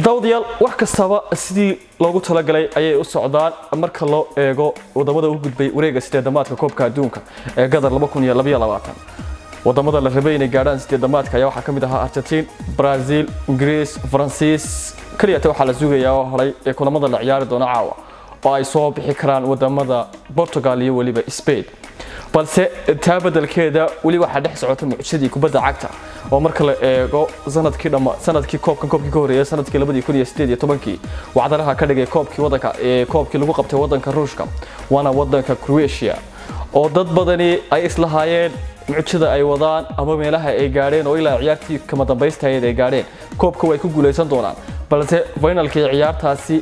daawadayaal wax kastaba sidii loogu talagalay ayay u socdaan marka loo eego wadamada u gudbay wareega sideedamaadka koobka adduunka ee gadar wadamada la rabay inay gaadhaan sideedamaadka ayaa waxaa ka mid ahaa argentiin brazil ingiriis faransiis keliyata waxaa la sugayaa oo horay ee kulamada la ciyaari doona caawa oo ay soo bixi karaan wadamada portugal iyo weliba spain balse taa bedelkeeda weli waxaa dhex socota mucjadii kubadda cagta oo marka la eego sanadkii dhama sanadkii koobkan koobkii ka horeeyay sanadkii labadii kun iyo sideed iyo tobankii wacdaraha ka dhigay koobkii wadanka ee koobkii lagu qabtay wadanka ruushka waana wadanka croatia oo dad badani ay islahaayeen mucjada ay wadaan ama meelaha ay gaadheen oo ilaa ciyaartii kama dambaystahayd ay gaadheen koobka way ku guulaysan doonaan balse finalkii ciyaartaasi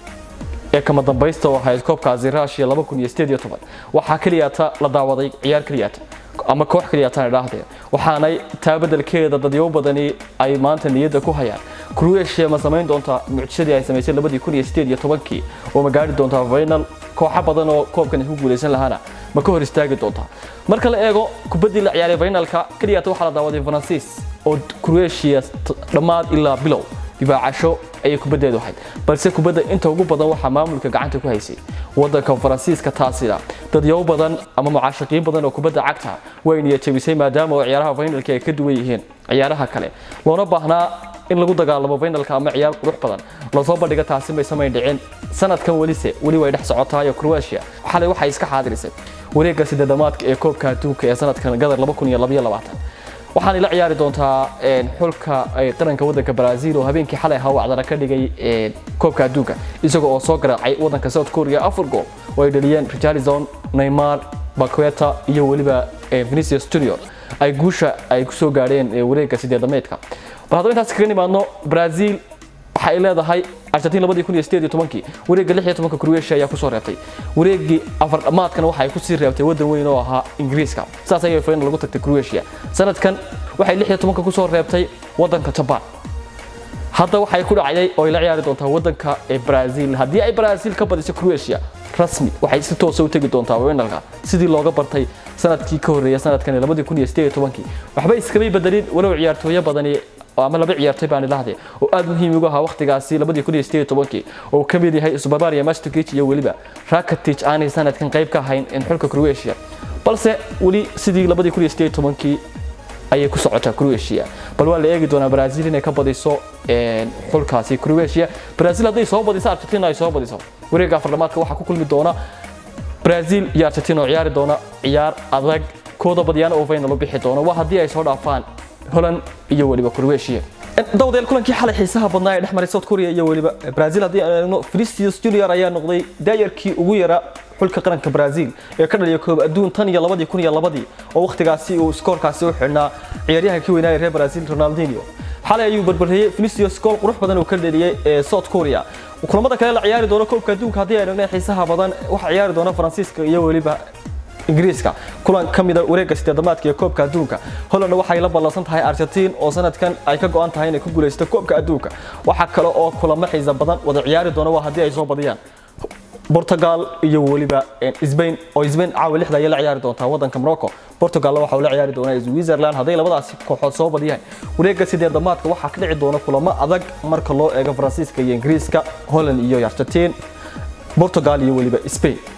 ee kama dambaysta oo ahayd koobkaasi Russia 2018 waxaa keliyata la daawaday ciyaar keliyata ama koox keliyata idhaahdeen waxaanay taa bedelkeeda dadyo badani ay maanta niyadda ku hayaan Croatia ma samayn doonta mucjadii ay samaysay 2018 oo ma gaari doonta final kooxa badan oo koobkan ku guulaysan lahaana ma ka hor istaagi doonta marka la eego kubaddii la ciyaaray finalka keliyata waxaa la daawaday Faransiis oo Croatia dhammaad ilaa bilow difaacasho ayay kubaddeedu ahayd balse kubadda inta ugu badan waxaa maamulka gacanta ku haysay wadanka faransiiska taasina dadyow badan ama mucaashaqiin badan oo kubadda cagta way niyad jabisay maadaama oo ciyaaraha finalka ay ka duwan yihiin ciyaaraha kale loona baahnaa in lagu dagaalamo finalka ama ciyaar qurux badan lasoo bandhiga taasi may samayn dhicin sanadkan welise weli way dhex socotaayo croatia xalay waxay iska xaadirisay wareegga sideedamaadka ee koobka adduunka ee sanadkan gadar 2022 waxaan ila ciyaari doontaa xulka qaranka wadanka Brazil oo habeenkii xalay ahaa wacdana ka dhigay koobka adduunka isagoo oo soo garaacay wadanka South Korea afar gool oo ay dhaliyeen Richarlison, Neymar, Paqueta iyo waliba Vinicius Junior ay guusha ay ku soo gaadheen wareegga sideedameedka bal haddaba intaas kaga nimaadno Brazil waxa ay leedahay Argentina 2018 wareegga 16 Croatia ayaa ku soo reebtay wareeggii afar dhamaadkana waxa ay ku sii reebtay wadan weyn oo ahaa Ingiriiska saas ayay final lagu tagtay Croatia sanadkan waxay 16 ku soo reebtay wadanka Japan hadda waxay ku dhacday oo la ciyaari doontaa wadanka ee Brazil haddii ay Brazil ka badiso Croatia rasmi waxay si toos ah u tagi doontaa finalka sidii looga bartay sanadkii ka horeeyay sanadkan 2018 waxba iskama bedelin walow ciyaartooyo badani ama laba ciyaartay baan ilaahday oo aad muhiim ugu ahaa waqtigaasi 2018 oo ka mid yahay Subabariya Mastukic iyo waliba Rakitic aanay sanadkan qayb ka ahayn in xulka Croatia balse wali sidii 2018 ayay ku socotaa Croatia bal waa la eegi doonaa Brazil inay ka badiso xulkaasi Croatia Brazil haday soo badiso Argentina ay soo badiso wareegga afardhamaadka waxaa ku kulmi doona Brazil iyo Argentina oo ciyaari doona ciyaar adag kooda badiyana oo final u bixi doona waa haddii ay soo dhaafaan Holland iyo waliba Croatia dawdeel kulankii xalay xiisaha badnaa ee dhexmaray South Korea iyo waliba Brazil haddii aan eegno Vinicius Junior ayaa noqday daayarkii ugu yara xulka qaranka Brazil ee ka dhaliyay koob adduun tan iyo 2002 oo waqtigaasi uu skorkaasi u xidhnaa ciyaaryahankii weynaa ee reer Brazil Ronaldinho xalay ayuu barbariyay Vinicius gool qurux badan oo ka dhaliyay ee South Korea kulamada kale la ciyaari doono koobka adduunka haddii aan eegno xiisaha badan waxa ciyaari doona Faransiiska iyo waliba ingiriiska kulan ka mid ah wareegga sideedamaadka ee koobka adduunka Holland waxay la ballansan tahay Argentina oo sanadkan ay ka go'an tahay inay ku guuleysto koobka adduunka waxa kale oo kulamo xiiso badan wada ciyaari doona waa haddii ay soo badiyaan Portugal iyo waliba Spain oo Spain caawa lixda ay la ciyaari doontaa wadanka Morocco Portugal waxa uu la ciyaari doonaa Switzerland haday labadaas kooxood soo badiyaan wareegga sideedamaadka waxa ka dhici doona kulamo adag marka loo eego Faransiiska iyo Ingiriiska Holland iyo Argentina Portugal iyo waliba Spain